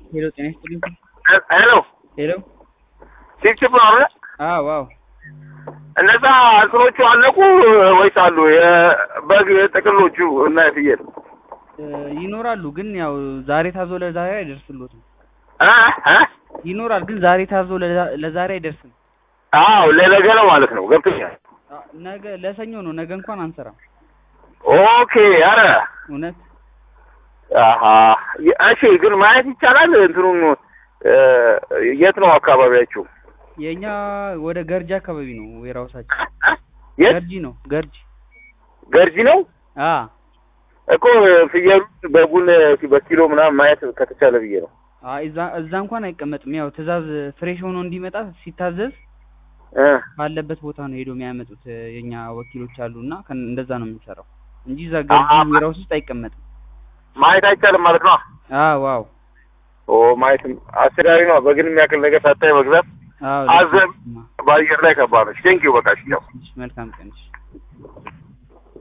ሄሎ ጤና ይስጥልኝ። ሄሎ ሄሎ ቺፕቺፕ ነው አይደል? አዎ አዎ እነዛ እንትኖቹ አለቁ ወይስ አሉ? የበግ ጥቅሎቹ እና የፍየል እ ይኖራሉ ግን ያው ዛሬ ታዞ ለዛሬ አይደርስሎትም። እ እ ይኖራል ግን ዛሬ ታዞ ለዛ- ለዛሬ አይደርስም። አዎ ለነገ ነው ማለት ነው። ገብቶኛል። አ- ነገ ለሰኞ ነው። ነገ እንኳን አንሰራም። ኦኬ። አረ እውነት አሀ እሺ። ግን ማየት ይቻላል እንትኑን እ የት ነው አካባቢያችሁ? የእኛ ወደ ገርጂ አካባቢ ነው ዌራውሳችን። እ? የት ገርጂ ነው ገርጂ። ገርጂ ነው አ እኮ ፍየሉን በጉን በኪሎ ምናምን ማየት ከተቻለ ብዬ ነው። አ እዛ እዛ እንኳን አይቀመጥም። ያው ትእዛዝ ፍሬሽ ሆኖ እንዲመጣ ሲታዘዝ እ ባለበት ቦታ ነው ሄዶ የሚያመጡት እ የኛ ወኪሎች አሉ እና ከን- እንደዛ ነው የምንሰራው እንጂ እዛ ገርጂ አሀ። ዌራውስ ውስጥ አይቀመጥም። ማየት አይቻልም ማለት ነው። አዎ አዎ ኦ ማየትም አስቸጋሪ ነው። በግን የሚያክል ነገር ሳታይ መግዛት አዎ አዘብ በአየር ላይ ከባድ ነው። ቴንኪው በቃ እሺ፣ ያው መልካም ቀን እሺ።